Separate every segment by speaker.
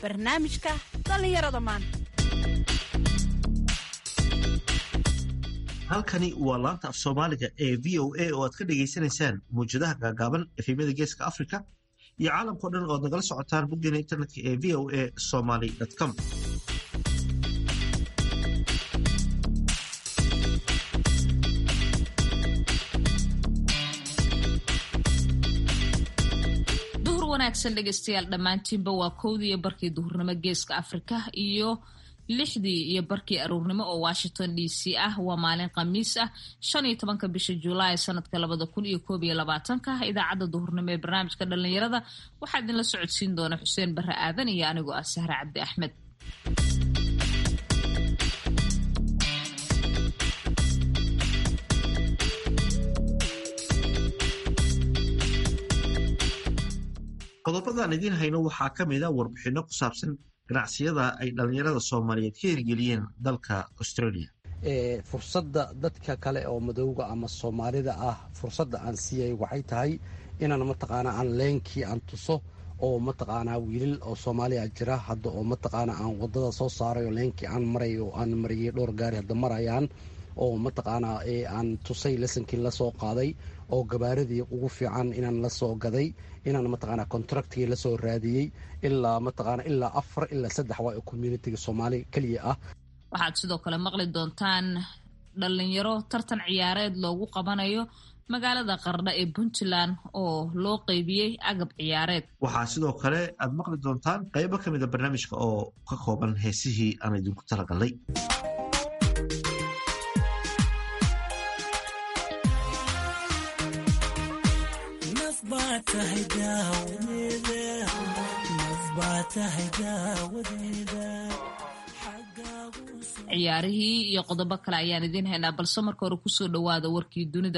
Speaker 1: barnaamijka dhallinyarada maanta
Speaker 2: halkani waa laanta af soomaaliga ee v o a oo aad ka dhagaysanaysaan mawjadaha gaagaaban efemyada geeska africa iyo caalamkao dhan oo ad nagala socotaan boggeena internetka ee v o a somaly com
Speaker 3: duhur wanaagsan dhegeystayaal dhammaantiinba waa kowdii iyo barkii duhurnimo geeska afrika iyo lixdii iyo barkii aruurnimo oo washington d c ah waa maalin khamiis ah shan iyo tobanka bisha julaay sanadka labada kun iyo koob iyo labaatanka idaacadda duhurnimo ee barnaamijka dhallinyarada waxaa idinla socodsiin doona xuseen barre aadan iyo anigoo ah sahre cabdi axmed
Speaker 2: qodobadaan idiin hayno waxaa ka mid a warbixinno ku saabsan ganacsiyada ay dhallinyarada soomaaliyeed ka hirgeliyeen dalka australia
Speaker 4: fursadda dadka kale oo madowga ama soomaalida ah fursadda aan siiyay waxay tahay inaan mataqaanaa aan leenkii aan tuso oo mataqaanaa wiilal oo soomaaliya jira hadda oo mataqaanaa aan wadada soo saaray oo leenkii aan maray oo aan mariyey dhowr gaari hadda marayaan oo mataqaanaa aan tusay lesankii lasoo qaaday oo gabaaradii ugu fiican inaan la soo gaday inaan mataqaanaa contractigii lasoo raadiyey ilaa mataqaanaa ilaa afar ilaa saddex waa communitiga soomaali keliya ah
Speaker 3: waxaad sidoo kale maqli doontaan dhalinyaro tartan ciyaareed loogu qabanayo magaalada qardha ee puntland oo loo qeybiyey agab ciyaareed
Speaker 2: waxaa sidoo kale aad maqli doontaan qaybo ka mida barnaamijka oo ka kooban heesihii aan idinku talagalnay
Speaker 3: ciyaarihii iyo qodobo kale ayaan idiin haynaa balse marka hore kusoo dhowaada warkii dunida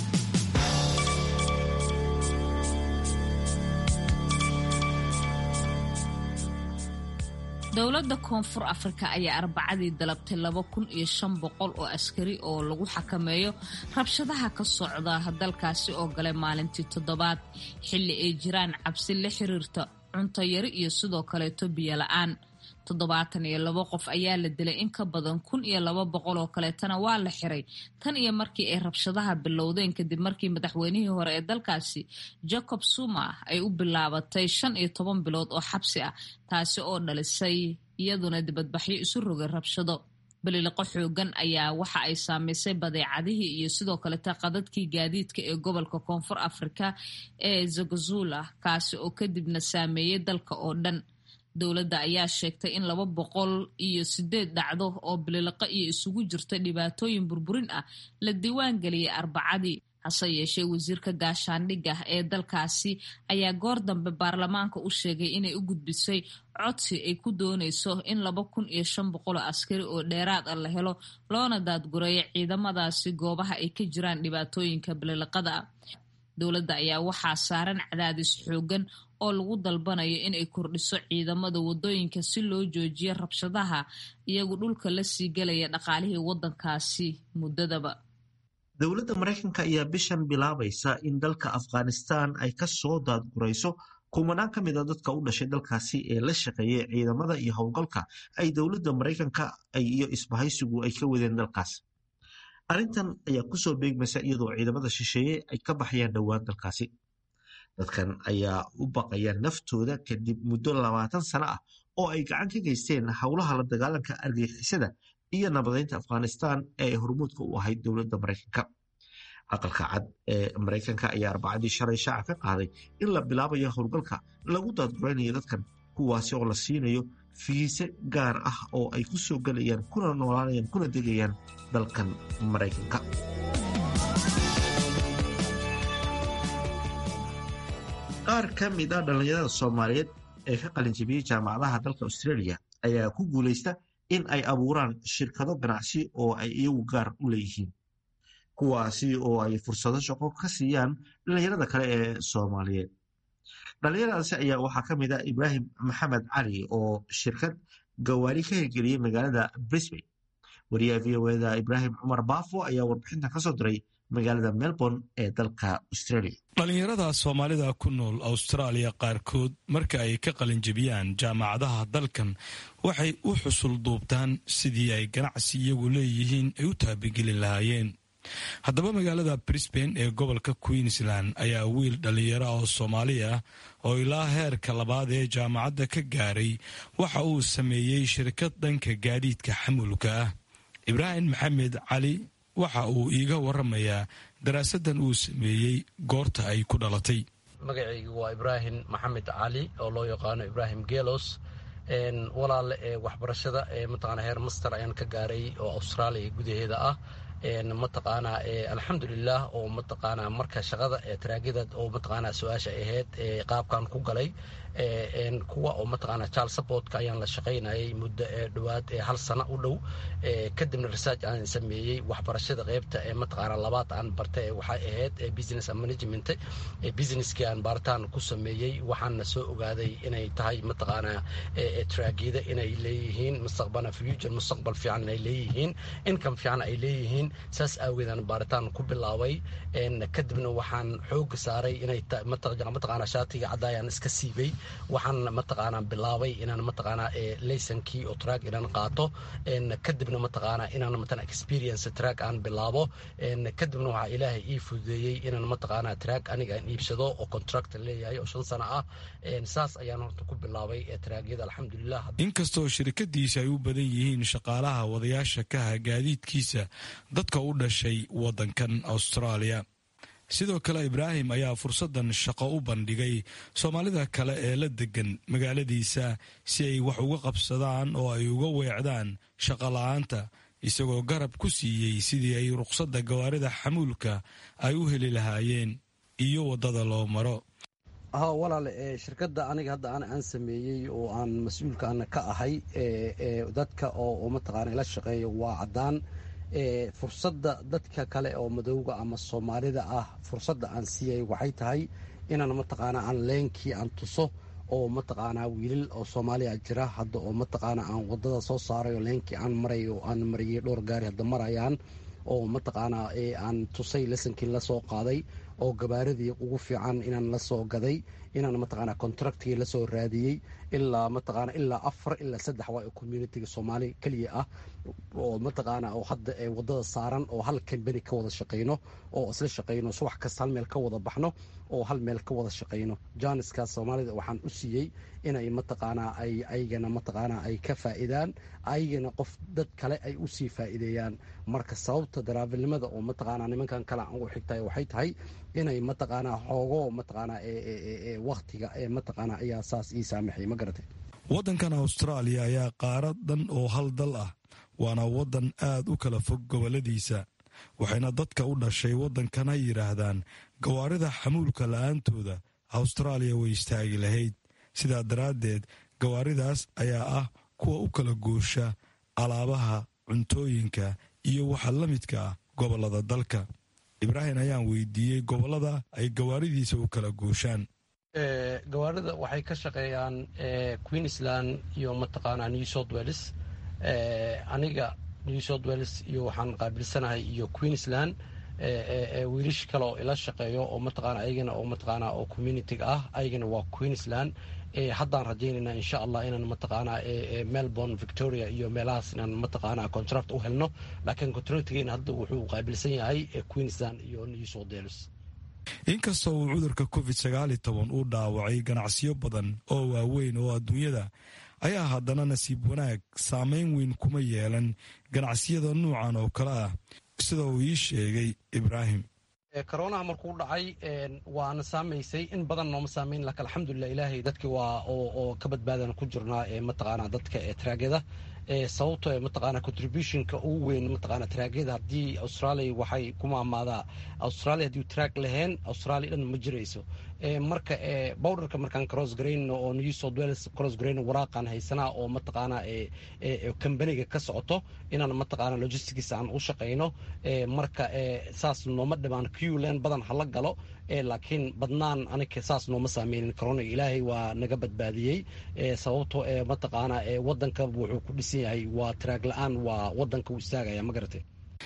Speaker 3: dowladda koonfur afrika ayaa arbacadii dalabtay laba kun iyo shan boqol oo askari oo lagu xakameeyo rabshadaha ka socda dalkaasi oo galay maalintii toddobaad xilli ay jiraan cabsi la xiriirta cunto yari iyo sidoo kaleeto biyo la-aan toddobaatan iyo labo qof ayaa la dilay in ka badan kun iyo laba boqol oo kaleetana waa la xiray tan iyo markii ay rabshadaha bilowdeen kadib markii madaxweynihii hore ee dalkaasi jacob zuma ay u bilaabatay shan iyo toban bilood oo xabsi ah taasi oo dhalisay iyaduna dibadbaxyo isu rogay rabshado baliliqo xoogan ayaa waxa ay saamaysay badeecadihii iyo sidoo kaleta qadadkii gaadiidka ee gobolka koonfur afrika ee zagazula kaasi oo kadibna saameeyey dalka oo dhan dowladda ayaa sheegtay in laba boqol iyo sideed dhacdo oo bililiqo iyo isugu jirta dhibaatooyin burburin ah la diiwaan geliyey arbacadii hase yeeshee wasiirka gaashaandhigga ee dalkaasi ayaa goor dambe baarlamaanka u sheegay inay u gudbisay codsi ay ku doonayso in laba kun iyo shan boqol oo askari oo dheeraad ah la helo loona daadgureeyo ciidamadaasi goobaha ay ka jiraan dhibaatooyinka bililiqada ah dowladda ayaa waxaa saaran cadaadis xoogan oo lagu dalbanayo inay kordhiso ciidamada wadooyinka si loo joojiyo rabshadaha iyagu dhulka la sii gelaya dhaqaalihii waddankaasi muddadaba
Speaker 2: dowladda maraykanka ayaa bishan bilaabaysa in dalka afghanistan ay ka soo daadgurayso kumanaan ka mid a dadka u dhashay dalkaasi ee la shaqeeyay ciidamada iyo howlgalka ay dowladda maraykanka iyo isbahaysigu ay ka wadeen dalkaas arrintan ayaa kusoo beegmaysa iyadoo ciidamada shisheeye ay ka baxayaan dhowaan dalkaasi dadkan ayaa u baqaya naftooda kadib muddo labaatan sano ah oo ay gacan ka geysteen howlaha la dagaalanka argagixisada iyo nabadeynta afghanistan ee hormuudka u ahayd dowladda maraykanka aqalka cad ee maraykanka ayaa arbacadii shalay shaaca ka qaaday in la bilaabayo howlgalka lagu daadguraynayo dadkan kuwaasi oo la siinayo fiise gaar ah oo ay ku soo gelayaan kuna noolaanayaan kuna degayaan dalkan maraykanka qaar ka mid a dhallinyarada soomaaliyeed ee ka qalinjabiyey jaamacadaha dalka australia ayaa ku guulaysta in ay abuuraan shirkado ganacsi oo ay iyagu gaar u leeyihiin kuwaasi oo ay fursado shaqo ka siiyaan dhallinyarada kale ee soomaaliyeed dhallinyaradaasi ayaa waxaa ka mid ah ibraahim maxamed cali oo shirkad gawaari ka hirgeliyey magaalada brisbane wariyaha v o eda ibraahim cumar baafo ayaa warbixintan ka soo diray magaalada melbourne ee dalka australia
Speaker 5: dhallinyarada soomaalida ku nool austraaliya qaarkood marka ay ka qalinjebiyaan jaamacadaha dalkan waxay u xusul duubtaan sidii ay ganacsi iyagu leeyihiin ay u taabigeli lahaayeen haddaba magaalada brisbane ee gobolka queensland ayaa wiil dhallinyaro oo soomaali ah oo ilaa heerka labaad ee jaamacadda ka gaaray waxa uu sameeyey shirkad dhanka gaadiidka xamulka ah ibraahim maxamed cali waxa uu iiga waramayaa daraasadan uu sameeyey goorta ay ku dhalatay
Speaker 4: magacaygu waa ibraahim maxamed cali oo loo yaqaano ibraahim gelos walaale ee waxbarashada ee mataqaana heer master ayaan ka gaaray oo austraaliya gudaheeda ah mataqaanaa alxamdulilah oo mataqaanaa marka shaqada ee taraagida oo mataqaanaa su-aasha ahayd qaabkan ku galay kuwa oo mataqaanaa child supportka ayaan la shaqaynayay muddo ee dhowaad ee hal sano u dhow kadibna research aan sameeyey waxbarashada qeybta ee mataqaanaa labaad aan bartay waxay ahayd business management businesskii aan baaritaan ku sameeyey waxaana soo ogaaday inay tahay mataqaanaa traagida inay leeyihiin mustaqbana future mustaqbal fiican inay leeyihiin income fiican ay leeyihiin saas aageedaan baaritaan ku bilaabay kadibna waxaan xooga saaray inay mataqaanaa shaatiga caddaayaan iska siibay waxaan mataqaanaa bilaabay inaan mataqaanaa laysankii oo track inaan qaato kadibna mataqaanaa inaan matan experience track aan bilaabo kadibna waxaa ilaahay ii fududeeyey inaan mataqaanaa track aniga aan iibsado oo contract leeyahay oo shan sano ah saas ayaan horta ku bilaabay traagyada alxamdulilah
Speaker 5: inkastoo shirkadiisa ay u badan yihiin shaqaalaha wadayaasha kaha gaadiidkiisa dadka u dhashay waddankan austraaliya sidoo kale ibraahim ayaa fursaddan shaqo u bandhigay soomaalida kale ee la degan magaaladiisa si ay wax uga qabsadaan oo ay uga weecdaan shaqola'aanta isagoo garab ku siiyey sidii ay ruqsadda gawaarida xamuulka ay u heli lahaayeen iyo waddada loo maro
Speaker 4: ha walaale shirkadda aniga hadda an aan sameeyey oo aan mas-uulkaana ka ahay dadka oo mataqaana la shaqeeya waa caddaan fursadda dadka kale oo madowga ama soomaalida ah fursadda aan siiyay waxay tahay inaan mataqaanaa aan leenkii aan tuso oo mataqaanaa wiilal oo soomaaliya jira hadda oo mataqaanaa aan wadada soo saaray oo leenkii aan maray oo aan mariyey dhowr gaari hadda marayaan oo mataqaanaa aan tusay lesankii lasoo qaaday oo gabaaradii ugu fiican inaan la soo gaday inaan mataqaanaa contractigii lasoo raadiyey ilaa mataqaanaa ilaa afar ilaa saddex waa communitiga soomaali keliya ah oo mataqaanaa oo hadda ee waddada saaran oo hal kambani ka wada shaqayno oo isla shaqayno subax kasta hal meel ka wada baxno oo hal meel ka wada shaqayno jaaniskaas soomaalida waxaan u siiyey inay mataqaanaa ay aygana mataqaanaa ay ka faa'iidaan aygana qof dad kale ay u sii faa'iideeyaan marka sababta daraavilnimada oo mataqaanaa nimankan kale aan ugu xigtay waxay tahay inay mataqaanaa xoogo mataqaanaa waktiga ee mataqaanaa ayaa saas ii saamaxay ma garatay
Speaker 5: waddankan austraaliya ayaa qaarad dhan oo hal dal ah waana waddan aad u kala fog gobolladiisa waxayna dadka u dhashay waddankana yidhaahdaan gawaarida xamuulka la'aantooda austraaliya way istaagi lahayd sidaa daraaddeed gawaaridaas ayaa ah kuwa u kala goosha alaabaha cuntooyinka iyo waxa la midka ah gobollada dalka ibraahim ayaan weydiiyey gobollada ay gawaaridiisa u kala gooshaan
Speaker 4: gawaarida waxay ka shaqeeyaan queensland iyo mataqaanaa new south welles aniga new south welles iyo waxaan qaabilsanahay iyo queensland wiilish kale oo ila shaqeeyo oo mataqaana ayagana oo mataqaanaa oo communitiga ah ayagana waa queensland haddaan rajaynaynaa insha allah inaan mataqaanaa melbourne victoria iyo meelahaas inaan mataqaanaa contract u helno laakiin contractigeena hadda wuxuu qaabilsan yahay queensland iyo new south wales
Speaker 5: inkastoo uu cudurka covid sagaali toban uu dhaawacay ganacsiyo badan oo waaweyn oo adduunyada ayaa haddana nasiib wanaag saameyn weyn kuma yeelan ganacsiyada nuucan oo kale ah sida uu ii sheegay ibraahim
Speaker 4: koronaha markuu dhacay waana saamaysay in badan nooma saamayn laakiin alxamdulilah ilaahay dadki waa oo ka badbaadan ku jirnaa mataqaanaa dadka ee traagada sababto mataqaana contributionka ugu weyn mataqaana traagyada haddii australia waxay ku maamaadaa australia haddii track lahayn australia dhan ma jirayso marka bowdharka markaan cross garayno oo new south wales cross garayno waraaqaan haysanaa oo mataqaana kambaniga ka socoto inaan mataqaana logistics aan u shaqayno marka saas nooma dhimaan qland badan hala galo laakiin badnaan aniga saas nooma saameynin corona ilaahay waa naga badbaadiyey sababto mataqaana wadanka wuxuu ku dhisan yahay waa traag la-aan waa wadanka u istaagaya ma garatay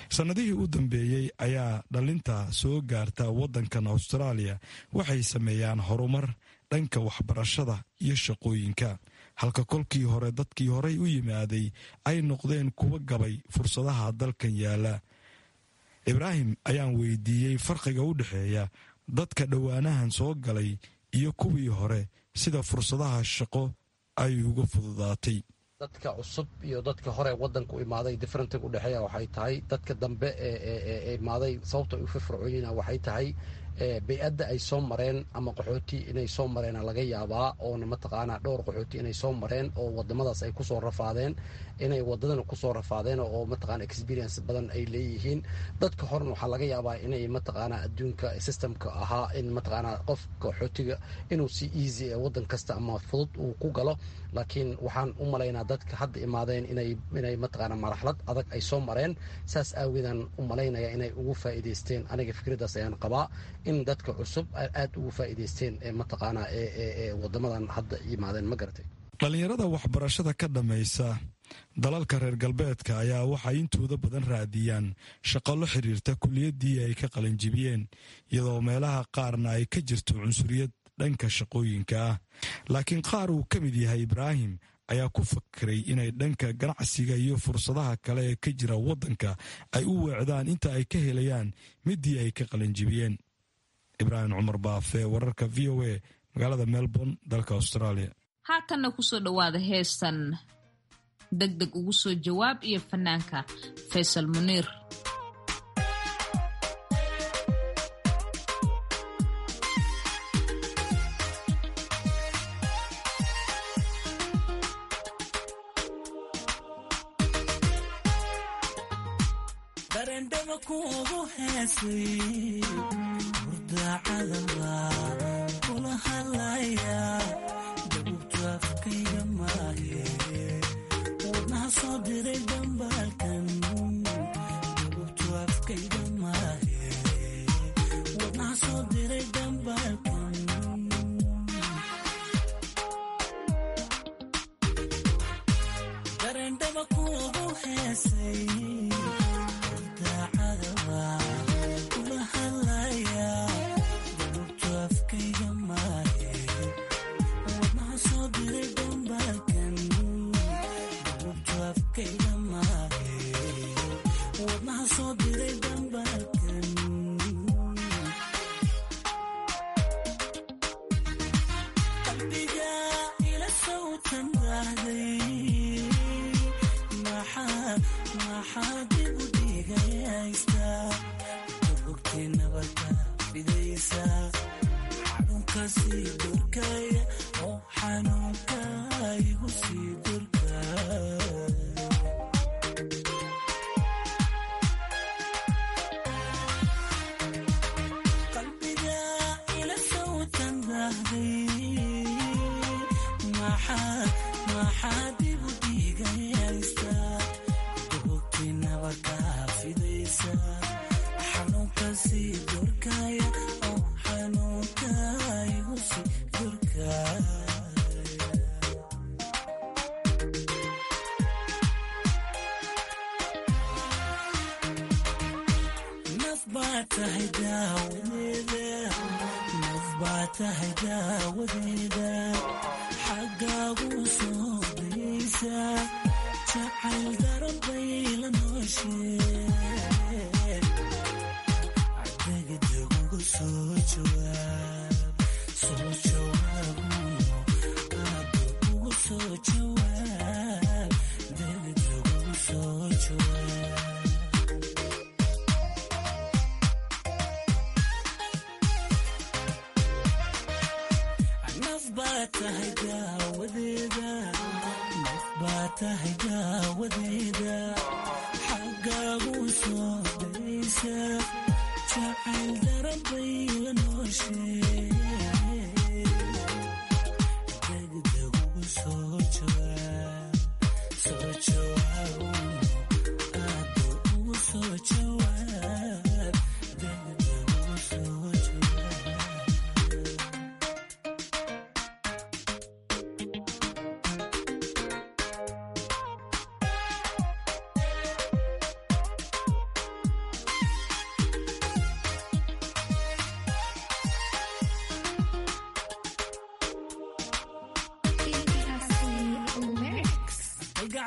Speaker 5: sannadihii u dambeeyey ayaa dhalinta soo gaarta waddankan austraaliya waxay sameeyaan horumar dhanka waxbarashada iyo shaqooyinka halka kolkii hore dadkii horey u yimaaday ay noqdeen kuwa gabay fursadaha dalkan yaala ibraahim ayaan weydiiyey farqiga u dhexeeya dadka dhowaanahan soo galay iyo kuwii hore sida fursadaha shaqo ay uga fududaatay
Speaker 4: dadka cusub iyo dadka hore wadanka u imaaday differentig u dhexeeya waxay tahay dadka dambe ee imaaday sababta ay u firfircoonyiina waxay tahay bay-adda ay soo mareen ama qaxooti inay soo mareena laga yaabaa oona mataqaanaa dhowr qaxooti inay soo mareen oo wadamadaas ay kusoo rafaadeen inay wadadana kusoo rafaadeen oo mataqana experience badan ay leeyihiin dadka horena waxaa laga yaabaa inay mataqaanaa adduunka systemka ahaa in mataqaanaa qof qaxootiga inuu si easy ee wadan kasta ama fudud uu ku galo laakiin waxaan u malaynaa dadka hadda imaadeen inay mataqaana maraxlad adag ay soo mareen saas aageedaan u malaynaya inay ugu faa'iidaysteen aniga fikraddaas ayaan qabaa in dadka cusub aad ugu faa'iidaysteen ee mataqaanaa ee wadamadan hadda yimaadeen ma garatay
Speaker 5: dhallinyarada waxbarashada ka dhammaysa dalalka reer galbeedka ayaa waxay intooda badan raadiyaan shaqo la xiriirta kuliyaddii ay ka qalinjibiyeen iyadoo meelaha qaarna ay ka jirto cunsuriyad dhanka shaqooyinka ah laakiin qaar uu ka mid yahay ibraahim ayaa ku fakiray inay dhanka ganacsiga iyo fursadaha kale ee ka jira waddanka ay u weecdaan inta ay ka helayaan midii ay ka qalinjibiyeen ibraahim cumar baafe wararka v o a magaalada melbourne dalka australia
Speaker 3: haatanna kusoo dhowaada heestan deg deg ugu soo jawaab iyo fanaanka faysal muniir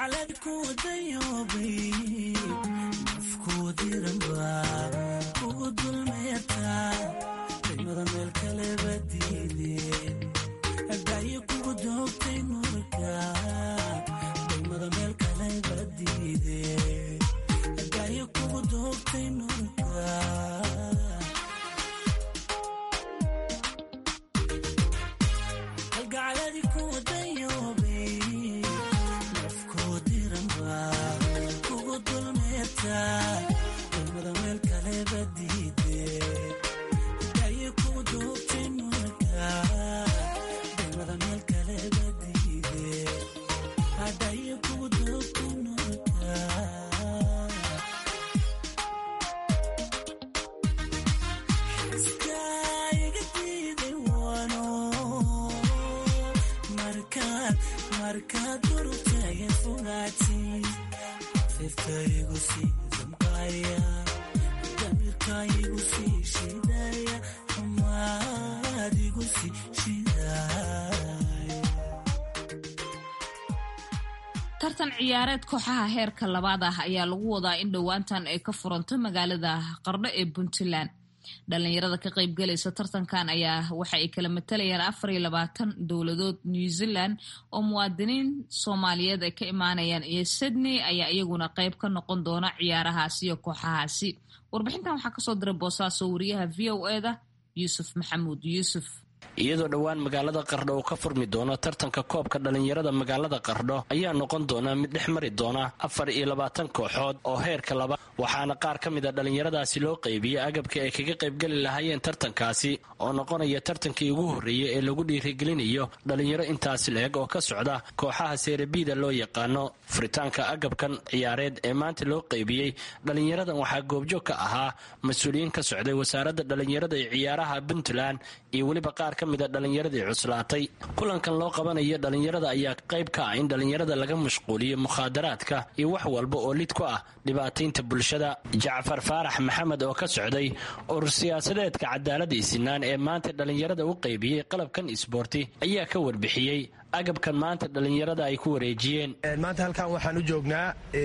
Speaker 3: tartan ciyaareed kooxaha heerka labaad ah ayaa lagu wadaa in dhowaantan ay ka furanto magaalada qardho ee puntland dhalinyarada ka qaybgalaysa tartankan ayaa waxa ay kala matalayaan afar iyo labaatan dowladood new zealand oo muwaadiniin soomaaliyeed ay ka imaanayaan iyo sydney ayaa iyaguna qayb ka noqon doona ciyaarahaasi iyo kooxahaasi warbixintan waxaa kasoo diray boosaaso wariyaha v o eda yuusuf maxamuud yuusuf
Speaker 6: iyadoo dhowaan magaalada qardho uu ka furmi doono tartanka koobka dhalinyarada magaalada qardho ayaa noqon doona mid dhex mari doona afar iyo labaatan kooxood oo heerka laba waxaana qaar ka mid a dhallinyaradaasi loo qaybiyey agabkii ay kaga qaybgeli lahaayeen tartankaasi oo noqonaya tartankii ugu horreeyey ee lagu dhiirigelinayo dhallinyaro intaasi la-eg oo ka socda kooxaha seerabiida loo yaqaano furitaanka agabkan ciyaareed ee maanta loo qaybiyey dhallinyaradan waxaa goobjoog ka ahaa mas-uuliyiin ka socday wasaaradda dhallinyarada ee ciyaaraha puntland iyo weliba qaar ka mid a dhallinyaradii cuslaatay kulankan loo qabanayo dhallinyarada ayaa qayb ka ah in dhallinyarada laga mashquuliyo mukhaadaraadka iyo wax walba oo lid ku ah dhibaataynta bulshada jacfar faarax maxamed oo ka socday urur siyaasadeedka cadaalada isinaan ee maanta dhallinyarada u qaybiyey qalabkan isboorti ayaa ka warbixiyey agabkan maanta dhallinyarada ay ku wareejiyeen
Speaker 7: maanta halkan waxaan u joognaa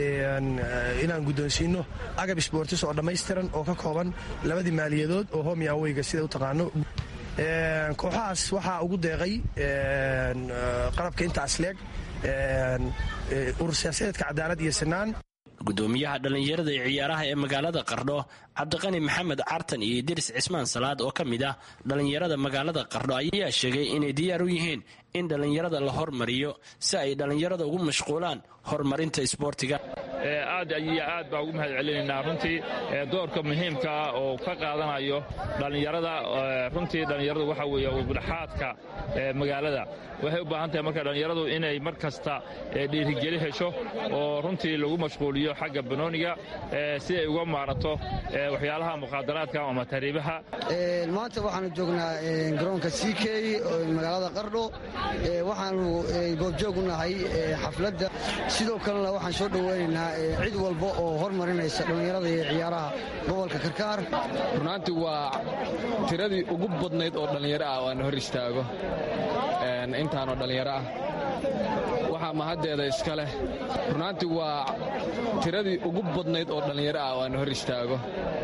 Speaker 7: inaan guddoonsiino agab isboortis oo dhammaystiran oo ka kooban labadii maaliyadood oo homi aweyga sida u taqaano kooxahaas waxaa ugu deeqay qalabka intaas leeg urur siyaasadeedka cadaalad iyo sinaan
Speaker 6: gudoomiyaha dhallinyarada ee ciyaaraha ee magaalada qardho cabdiqani maxamed cartan iyo idris cismaan salaad oo ka mid ah dhallinyarada magaalada qardho ayaa sheegay inay diyaar u yihiin in dhallinyarada la hormariyo si ay dhallinyarada ugu mashquulaan horumarinta isboortiga
Speaker 8: aad iyo aad baa ugu mahad celinaynaa runtii doorka muhiimkaa oo ka qaadanayo dhallinyarada runtii dhallinyaradu waxa weeye udhaxaadka magaalada waxay u baahan tahay marka dhallinyaradu inay mar kasta dhiirigeli hesho oo runtii lagu mashquuliyo xagga banooniga si ay uga maarato waxyaalaha mukhaadaraadka ama tariibaha
Speaker 9: maanta waxaanu joognaa garoonka c k magaalada qardho waxaanu goobjoog u nahay xafladda sidoo kalena waxaan soo dhoweynaynaa cid walba oo hormarinaysa dhallinyarada iyo ciyaaraha gobolka karkaar
Speaker 10: runaantii waa tiradii ugu badnayd oo dhallinyaro ah oo aan hor istaago intaanoo dhallinyaro ah waxaa mahaddeeda iska leh runaantii waa tiradii ugu badnayd oo dhallinyaro ah oo aan hor istaago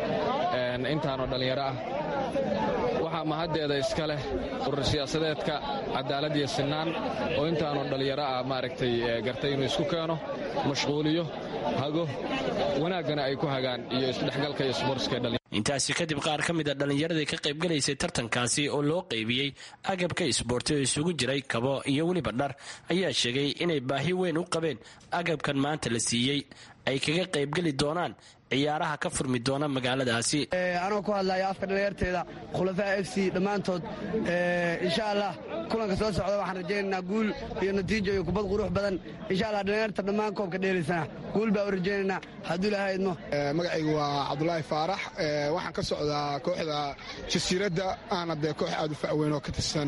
Speaker 10: intaanoo dhallinyaro ah waxaa mahaddeeda iska leh urur siyaasadeedka cadaalad iyo sinaan oo intaanoo dhallinyaro ah maaragtay gartay inuu isku keeno mashquuliyo hago wanaaggana ay ku hagaan iyo isdhexgalka iyo sbortska
Speaker 6: intaasi kadib qaar ka mid a dhallinyaradii ka qaybgalaysay tartankaasi oo loo qaybiyey agabka isboorti oo isugu jiray kabo iyo weliba dhar ayaa sheegay inay baahi weyn u qabeen agabkan maanta la siiyey ay kaga qaybgeli doonaan ciyaaraha ka furmi doona magaaladaasi
Speaker 9: anoo ku hadlaya afka dhalinyarteeda khulafaa f c dhammaantood insha allah kulanka soo socda waxaan rajaynaynaa guul iyo natiijo iyo kubad qurux badan insha allah dhalinyarta dhammaan koobka dheelaysana guul baa u rajaynaynaa hadduu ilahay idmo
Speaker 11: magacaygu waa cabdulaahi faarax waxaan ka socdaa kooxda jasiiradda aana dee koox aad u fa'weyn oo ka tirsan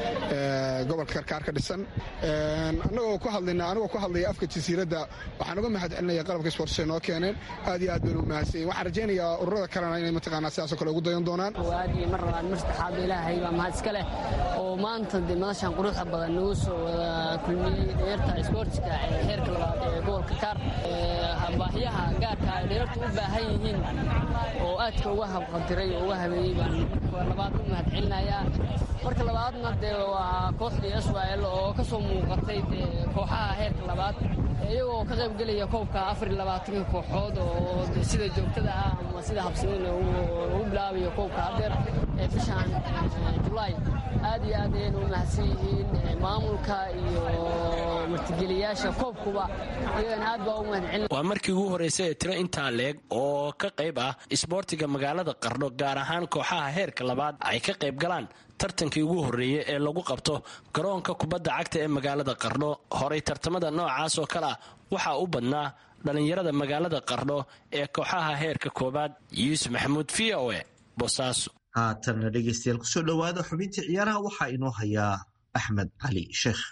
Speaker 11: gobolka karkaar ka dhisan anagoo ku hadlayna anigoo ku hadlaya afka jasiiradda waxaan uga mahad celinaya qalabka sportsay noo keeneen aad iyo aad bay bayna u mahadsan yihin waxaan rajaynayaa ururada kalena inay mataqaanaa sidaasoo kale ugu dayan doonaan
Speaker 12: waad iyo mar labaad mar saddexaad ilaahay baa mahad iska leh oo maanta dee madashan quruxda badan nagu soo wada kulmiyey dhalinyarta isboortiska ee heerka labaad ee gobolka kaar baahiyaha gaarka ay dhalinyartu u baahan yihiin oo aadka uga habqadiray oo uga habeeyey baan marka labaad u mahad celinayaa marka labaadna dee waa kooxdii swal oo ka soo muuqatay dee kooxaha heerka labaad iyagoo ka qayb gelaya koobka afar iyo labaatanka kooxood oo sida joogtada ah ama sida habsamina ugu bilaabayo koobka hadeer ee bishan julaay aad iyo aad ayayna u mahadsan yihiin maamulka iyo martigeliyaasha koobkuba iyagana aad baa u mahad celin
Speaker 6: waa markii ugu horreysay ee tiro intaa leeg oo ka qayb ah isboortiga magaalada qardho gaar ahaan kooxaha heerka labaad ay ka qayb galaan tartankii ugu horreeyey ee lagu qabto garoonka kubadda cagta ee magaalada qardho horay tartamada noocaas oo kale ah waxaa u badnaa dhallinyarada magaalada qardho ee kooxaha heerka koowaad yuusuf maxamuud v o e boosaaso
Speaker 2: haatanna dhegeystayaal kusoo dhowaada xubintii ciyaaraha waxaa inoo hayaa axmed cali sheekh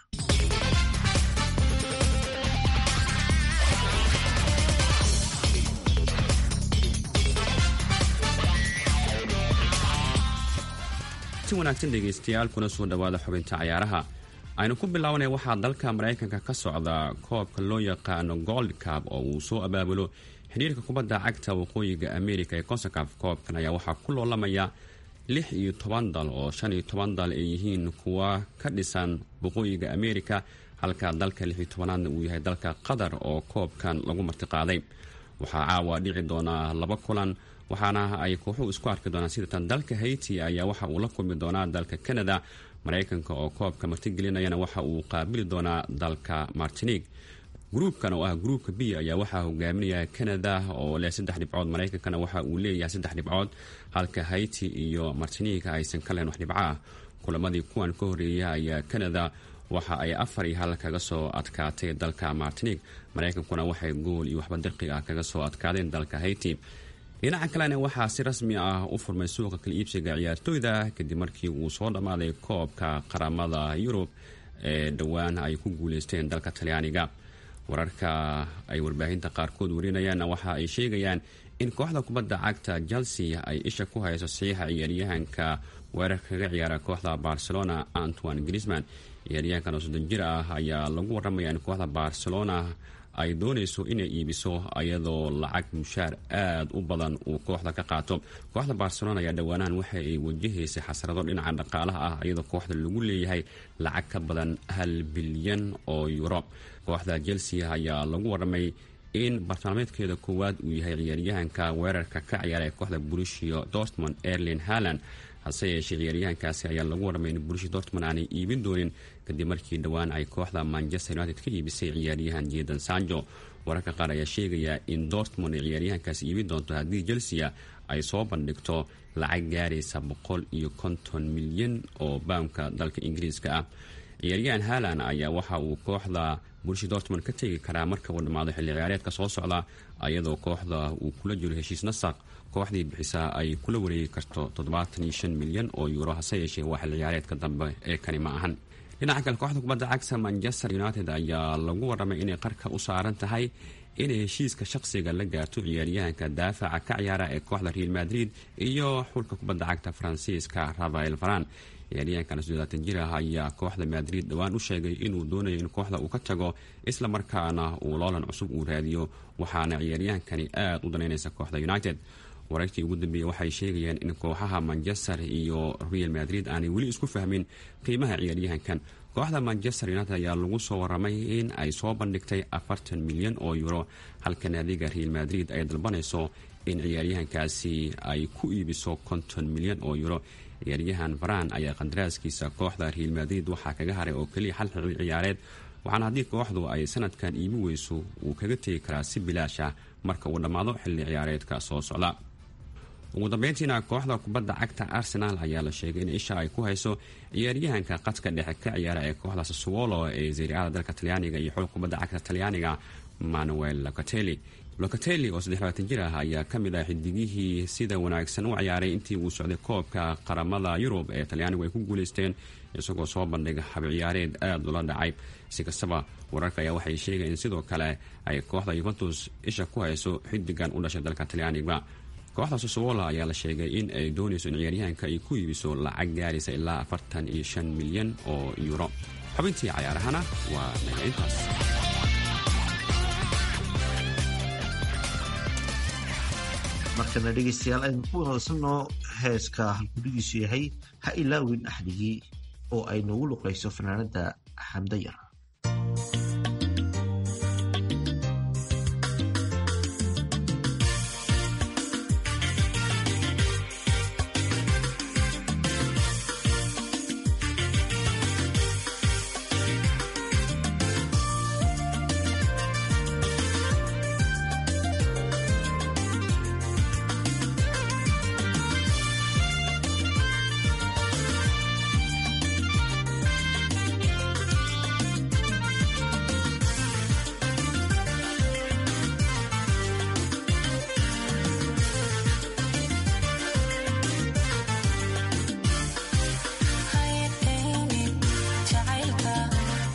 Speaker 13: si wanaagsan dhegaystayaal kuna soo dhowaada xubinta cayaaraha aynu ku bilaabanaya waxaa dalka maraykanka ka socda koobka loo yaqaano gold cab oo uu soo abaabulo xidhiirka kubadda cagta waqooyiga america ee consacaf koobkan ayaa waxaa ku loolamaya lix iyo toban dal oo shan iyo toban dal ay yihiin kuwa ka dhisan waqooyiga america halka dalka lix iyo tobanaadna uu yahay dalka qatar oo koobkan lagu martiqaaday waxaa caawa dhici doonaa laba kulan waxaana ay kooxuhu isku arki doonaan sidatan dalka haiti ayaa waxa uu la kulmi doonaa dalka canada maraykanka oo koobka martigelinayana waxa uu qaabili doonaa dalka martinique gruubkan oo ah gruubka b ayaa waxaa hogaaminaya canada oo leh saddex dhibcood maraykankana waxa uu leeyahay saddex dhibcood halka haiti iyo martinique aysan ka leen wax dhibco ah kulamadii kuwan ka horeeya ayaa canada waxa ay afar iyo hal kaga soo adkaatay dalka martinique maraykankuna waxay gool iyo waxba dirqi ah kaga soo adkaadeen dalka haiti dhinaca kalena waxaa si rasmi ah u furmay suuqa kala iibsiga ciyaartooyda kadib markii uu soo dhammaaday koobka qaramada yurub ee dhowaan ay ku guuleysteen dalka talyaaniga wararka ay warbaahinta qaarkood warinayaanna waxa ay sheegayaan in kooxda kubadda cagta chelsea ay isha ku hayso saxiixa ciyaaryahanka weerarka kaga ciyaara kooxda barcelona antoine grisman ciyaaryahankan oo soddon jir ah ayaa lagu warramaya in kooxda barcelona ay doonayso inay iibiso ayadoo lacag mushaar aada u badan uu kooxda ka qaato kooxda barcelona ayaa dhowaanahan waxa ay wajahaysay xasrado dhinaca dhaqaalaha ah iyadoo kooxda lagu leeyahay lacag ka badan hal bilyan oo yuro kooxda chelsea ayaa lagu warramay in bartilmaameedkeeda koowaad uu yahay ciyaaryahanka weerarka ka ciyaara ee kooxda burushiyo dortmond erlin haland hase yeeshee ciyaaryahankaasi ayaa lagu warramay in burushi dortmond aanay iibin doonin kadib markii dhowaan ay kooxda manchester united ka iibisay ciyaaryahan jeedan sanjo wararka qaar ayaa sheegaya in dortmond ay ciyaaryahankaasi iibin doonto haddii chelsea ay soo bandhigto lacag gaaraysa boqol iyo konton milyan oo baamka dalka ingiriiska ah ciyaaryahan halan ayaa waxa uu kooxda burushi dortmond ka tegi karaa marka uu dhammaado xilli ciyaareedka soo socda ayadoo kooxda uu kula jiro heshiis nasaq kooxdii bixisaa ay kula wareegi karto toddobaatan iyo shan milyan oo yuuro hase yeeshee waa xilli ciyaareedka dambe ee kani ma ahan dhinaca kale kooxda kubadda cagta manchester united ayaa lagu warramay inay qarka u saaran tahay inay heshiiska shaqsiga la gaarto ciyaaryahanka daafaca ka ciyaara ee kooxda real madrid iyo xulka kubadda cagta faransiiska rafael faran ciyaaryahankan soddobaatan jir ah ayaa kooxda madrid dhowaan u sheegay inuu doonayo in kooxda uu ka tago isla markaana uu loolan cusub uu raadiyo waxaana ciyaaryahankani aada u danaynaysa kooxda united wararkii ugu dambeeyey waxay sheegayaan in kooxaha manchester iyo real madrid aanay weli isku fahmin qiimaha ciyaaryahankan kooxda manchester united ayaa lagu soo waramay in ay soo bandhigtay afartan milyan oo euro halka naadiga real madrid ay dalbanayso in ciyaaryahankaasi ay ku iibiso konton milyan oo euro ciyaaryahan varan ayaa qandaraaskiisa kooxda real madrid waxaa kaga haray oo keliya xal xil ciyaareed waxaana haddii kooxdu ay sanadkan iibi weyso uu kaga tegi karaa si bilaash ah marka uu dhammaado xilli ciyaareedka soo socda ugu dambeyntiina kooxda kubadda cagta arsenal ayaa la sheegay in isha ay ku hayso ciyaaryahanka qadka dhexe ka ciyaara ee kooxda sassuolo ee zariicada dalka talyaaniga iyo xul kubadda cagta talyaaniga manuel locatelli locatelli oo saddex jir ah ayaa ka mid ah xidigihii sida wanaagsan u ciyaaray intii uu socday koobka qaramada yurub ee talyaanigu ay ku guuleysteen isagoo soo bandhiga habciyaareed aada ula dhacay si kastaba wararka ayaa waxay sheegayeen sidoo kale ay kooxda yuventus isha ku hayso xidigan u dhashay dalka talyaaniga kooxda sosowola ayaa la sheegay in ay doonayso in ciyaaryahanka ay ku iibiso lacag gaaraysa ilaa afartan iyo shan milyan oo yuuro xubintii cayaarahana waa naga intaas
Speaker 2: markana dhegeystayaal aynu ku wanaagsanoo heeska halgudhigiisu yahay ha ilaawin axdigii oo ay noogu luqayso fanaanada xamdayar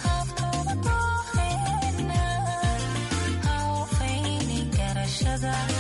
Speaker 14: together